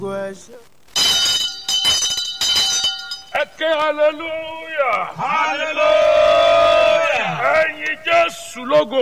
ẹ ké hallelujah hallelujah. ẹyin jésù lógo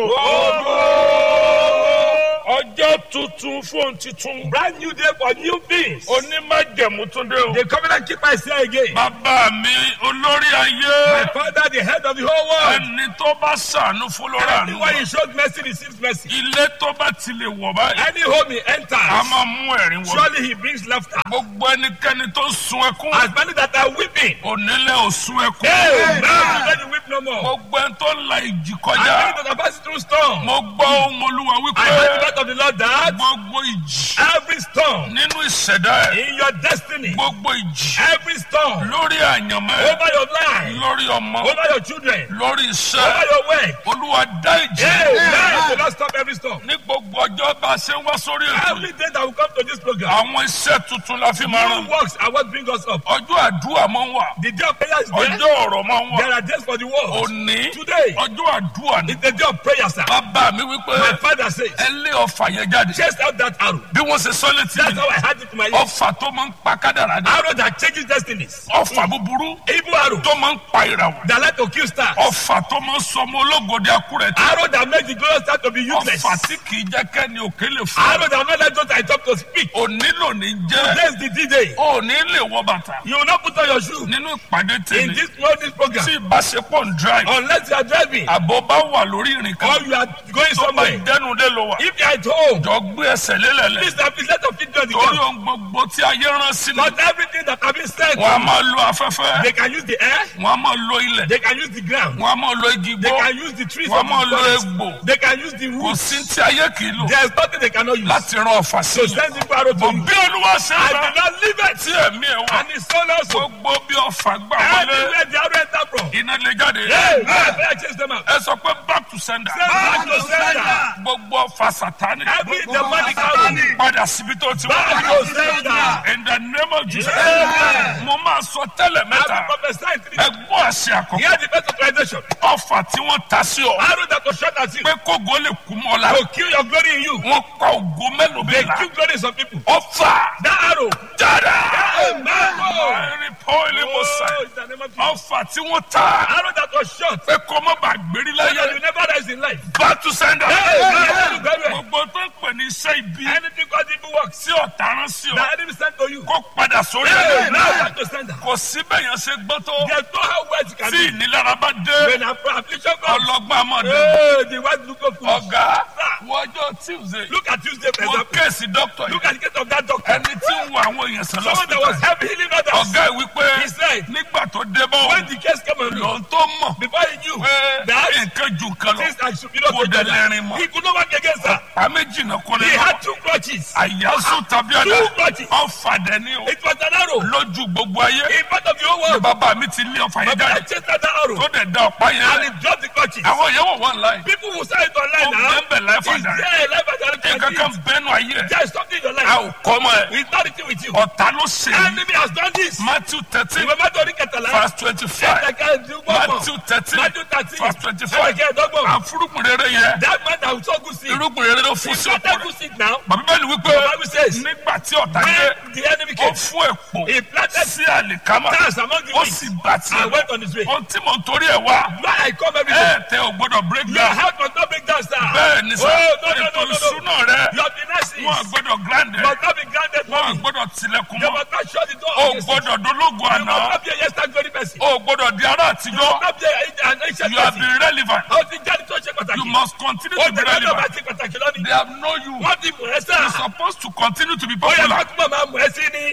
ọjọ́ tuntun fún titun brand new day for new things. onímájẹ̀mú tún dé o. the covenant keeper is here again. bàbá mi olórí my ayé father the head of the whole world. ẹni tó bá ṣàánú fún lórí àánú anyone he showed mercy receives mercy. ilé tó bá ti lè wọ̀ báyìí any home he a enters. máa mú ẹ̀rín wọ̀ surely he brings laughter. gbogbo ẹnikẹ́ni tó sun ẹkún as many that are weeping. onílé ò sun ẹkún hey now let you weep no more. gbogbo ẹni tó la ìjì as kọjá many that are passing through storm. mo gbọ́ ohun olúwa I wípé heard the word of the Lord that gbogbo ìjì every storm nínú ìṣẹ̀dá ẹ̀ in your destiny, gbogbo ìjì every storm lórí àyànmọ́ ẹ̀ over your life, lórí ọmọ over your children, lórí over iṣẹ́ your work. olúwa dá ìjì Hey, now do not stop every storm. ní gbogbo ọjọ́ bá a ṣe ń wá sórí ètò Every day that we come to this program, àwọn iṣẹ́ tuntun la fi máa rán new works are what bring us up. ọjọ́ àdúrà máa ń wà The day of prayer is there. ọjọ́ ọ̀rọ̀ máa ń wà There are days for the world. òní Today ọjọ́ àdúrà ni is the day of prayer, sir. bàbá mi wípé My father says, ẹ lé ọfà yẹn jáde chase out that arrow. bí wọ́n ṣe sọ létí That's mi how I had it to my ears. ọfà tó máa ń pa kádàrá ni Arrow that changes destinies. ọfà búburú Evil arrow tó máa ń pa ìràwọ̀ that like to kill stars. ọfà tó máa ń sọ ọmọ ológode akúrẹ̀ tí Arrow that makes the glorious star to be useless. ọfà tí kì í jẹ́ kẹ́ni òkè lè fún Arrow that will not let those I talk to speak. òní lónìí jẹ́ Today's the D-Day. òní lè wọ bàtà You will not put on your shoe nínú ìpàdé in tèmi this morning's program tí ìbáṣepọ̀ ń drive unless you are driving àbọ̀ bá wà lórí ìrìn kan or you are going tó bá somewhere. dẹnu lé lọ wà If you are at home, jọ gbé ẹsẹ̀ lélẹ̀lẹ̀ please have let your feet on the torí ground. ohun gbogbo tí ayé rán sí ni Not everything that have been said, wọn a máa lo afẹ́fẹ́ they can use the air, wọn a máa lo ilẹ̀ they can use the ground, wọn a máa lo igi they gbó can use the trees wọn a of máa the lo forest, egbò they can use the kò roots. sí tí ayé kì í lò There is nothing they cannot use. láti rán ọ̀fà sí So i send the arrow to bọ̀ you. bí olúwa ṣe I ń did rán not leave it. tí ẹ̀mí ẹ̀ wá And his son also. gbogbo bí ọ̀fà gbà wọlé Anywhere the arrow enter from. iná lè jáde Hey, man, better chase them out. ẹ sọ pé back to sender Send back to sender. gbogbo ọ̀fà sátánì Every demonic arrow. padà síbi tó ti Back wá to sender. in the name of Jesus Amen. mo máa sọ tẹ́lẹ̀ I mẹ́ta will prophesy in three ẹ gbọ́ àṣẹ àkọ́kọ́ Hear the best authorization. ọ̀fà tí wọ́n ta sí ọ Arrow that was shot at you pé kógo lè kú mọ́ la will kill your glory in you. wọ́n pa ògo mélòó They bẹ́ẹ̀ la kill glory in some people. ọ̀fà That arrow. jáde Amen. ẹ̀rín pọ́ìlì mo sà Oh, in the name of Jesus. ọ̀fà tí wọ́n ta Arrow that was shot. pé kọ́ mọ́ bá gbérí So that láyé you never rise in life. back to sender Amen. gbogbo tó ń pè ní iṣẹ́ ibi Anything called evil works. tí ọ̀tá rán sí ọ The enemy sent to you. kó padà sórí Hey, ẹ̀ now back to sender. kò síbẹ̀ yẹn ṣe gbọ́ tó There's no how words can tí be. ìnilára bá dé When affliction comes, ọlọ́gbọ́n àmọ́ dé hey, the white look of foolish. ọ̀gá wọ́jọ́ tuesday Look at Tuesday, for wọ́n example. kéèsì dókítà Look yìí at the case of that doctor. ẹni tí ń wo àwọn èèyàn sàn Someone that was lọ́sítà helping healing others. ọ̀gá ẹ̀ wípé He said, nígbà tó dé bọ́ when the case came on lòun him, tó mọ̀ before he knew pé that nǹkan ju nǹkan lọ things are superior kò to dẹ̀ each lẹ́rìn other, mọ́ he could not work against her. àmì jìnnà kò lè He lọ had two crutches. àyàsù tàbí àdá Two crutches. ọ̀fàdẹ ní o It was an arrow. lójú gbogbo ayé In part of the whole ni world. bàbá mi ti lé ọ̀fà yẹn But I jáde chased that arrow. tó dẹ̀ da ọ̀pá yẹn And lẹ̀ he dropped the crutches. àwọn yẹn wọ̀ wọ́n láì People will say it online ó now. bẹ́ẹ̀ láì Is fàdà rẹ̀ there a life at nǹkan kan the bẹ́ẹ̀nu ayé ẹ̀ There is something in your a life. ò kọ́ mọ́ ẹ̀ It's not written with you. ọ̀tá ló ṣe é Enemy has done this. matthew thirteen Remember to read Ketala. verse twenty-five matthew thirteen Matthew 13. verse twenty-five Ẹ̀kẹ́ ẹ̀dọ́gbọ̀n. àfúrúkùn rere yẹn That man that was so good seed. irúgbìn rere ló fún He sí ọ̀pọ̀ planted rẹ̀ good seed now. bàbá bẹ́ẹ̀ ni wípé The Bible says, nígbà tí ọ̀tá dé When the enemy ó came, fún èpò he planted sí àlìkámà stars among the ó weak sì gbà tiẹ̀ and went on his way. ohun tí mò ń torí ẹ̀ wá Why I come every day? ẹ̀ tẹ ò gbọ́dọ̀ break Your down heart must not break down, sir. bẹ́ẹ̀ ni sà Oh, no, no, ètò no, no, no. ìṣúná rẹ̀ Your finances wọn gbọ́dọ̀ grand ẹ̀ must not be granted wọn money. gbọ́dọ̀ tilẹ̀kùn You mọ́ must not shut the door. ó against it. gbọ́dọ̀ dológun You must àná not be a yesterday glory person. ó gbọ́dọ̀ di ará You àtijọ́ must not be a- an ancient you have person. been relevant Ó ti jáde tó ṣe pàtàkì. you must continue Ó to be ti jáde tó bá relevant ti pàtàkì lónìí. they have known you Wọ́n ti mú ẹ sá. you supposed to continue to be Ó yẹ popular kó túbọ̀ máa mú ẹ sí ni.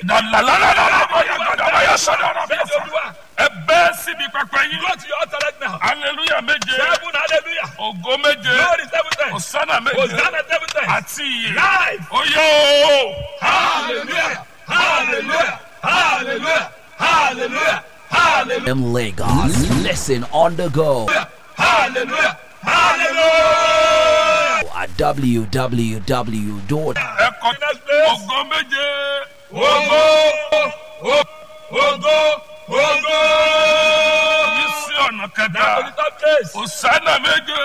Bẹ́ẹ̀ ni Olúwa. ẹ bẹ́ẹ̀ síbi pẹpẹ yín Go to your altar right now. hallelujah méje Seven hallelujah. ògo méje Glory seven times. hosanna méje Hosanna seven times. àti iye Live. oyè o. Hallelujah. Hallelujah. Hallelujah. Hallelujah. Hallelujah. in Lagos. Listen on the go Hallelujah. Hallelujah. at www. ẹ kọ ògo méje Ogo. Ogo. Ogo. yìí sí ọ̀nà Now to kẹta the top place. hosanna méje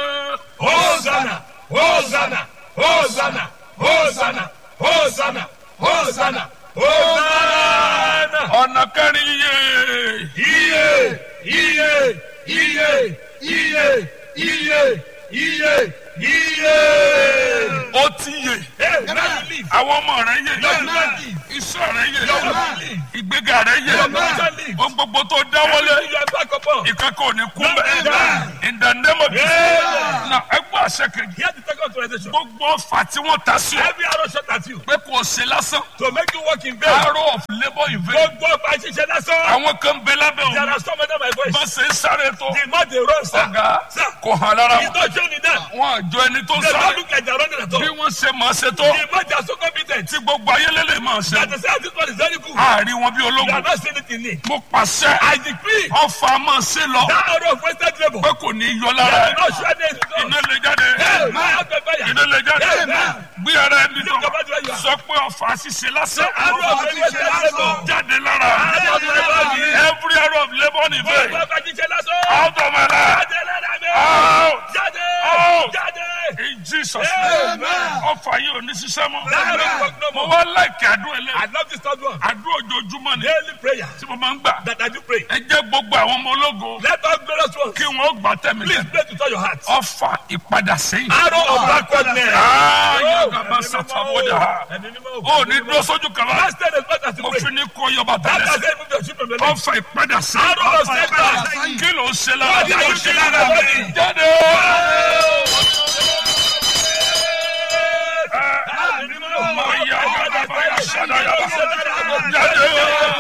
Hosanna. Hosanna. Hosanna. Hosanna. Hosanna. Hosanna. Hosanna. ọ̀nà kẹrin iye Iye, iye, iye, iye, iye, iye, iye. ó ti yè Hey, now you leave. àwọn ọmọ rẹ yè Your man leave. iṣẹ́ rẹ yè Your man leave. ìgbéga rẹ yè Your man leave. ohun gbogbo tó dáwọ́lé Everything you are back upon. ìkẹ́kọ̀ọ́ ò ní kú Amen. bẹ́ẹ̀ in the name of Jesus Amen. na ẹgbẹ́ àṣẹ kejì Here's the second authorization. gbogbo ọfà tí wọ́n ta sí ọ Every arrow shot at you pé kò ṣe lásán to make you walk in vain. arrow of labour in vain Gbogbo ọba ṣiṣẹ́ lásán. àwọn kan bẹ lábẹ́ There òun are some under my voice. bá ṣe ń sáré tó The more they run, sir. ọ̀gá Sir. kò hàn lára It's wọn not showing in them. wọn àjọ ẹni tó ń They don't sáré look like they're running at all. bí wọ́n ṣe máa ṣe tó The more they are so competent. tí gbogbo ayé lélẹ̀ máa ṣe That they say this one is very good. àárín wọn bí You are ológun not seeing it in me. mo pàṣẹ I decree ọfà máa ṣe lọ that arrow of wasted labor. pé kò ní í yọ lára That ẹ will not show any result. iná lè jáde Hey, man, out of fire. iná lè jáde Amen. gbé ara ẹni tó Lift up your hand. sọ pé ọfà ṣiṣẹ́ lásán Arrow of wasted labor. jáde lára Arrow of labor. every arrow of labour in vain Gbogbo ọba ṣiṣẹ́ lásán. out of my life Jáde lára mi. out Jáde. Out. Jáde. in Jesus name ọfà yìí ò ní ṣiṣẹ́ mọ́ That arrow work no mo more. wá láìkí àdúrà I ẹlẹ́ love this third one. àdúrà ojoojúmọ́ ni Daily prayer tí mo máa ń gbà that I do pray. ẹ jẹ́ gbogbo àwọn ọmọ ológo Let all glorious ones kí wọ́n gbà tẹ̀mí please tẹ̀mí pray to turn your heart. ọfà ìpadà sẹ́yìn. Arrow of backwardness. Ah, Oh, yàgàbá ẹ̀mí mímọ́ sàtàbọ̀dà. o. Ẹ̀mí mímọ́ o. ó ní dúró sójú kan bá Master the first as you mo pray. fi ní kó yọba That tẹ́lẹ̀ has sí. helped me to shoot from the leg. ọfà ìpadà sẹ́yìn. Arrow of setback. kí ló ń ṣe lára What are you doing in my body? jáde. Ẹ̀mí mímọ́ o. Ọmọ ìyá yàgàbá yà sàdáyà. jáde.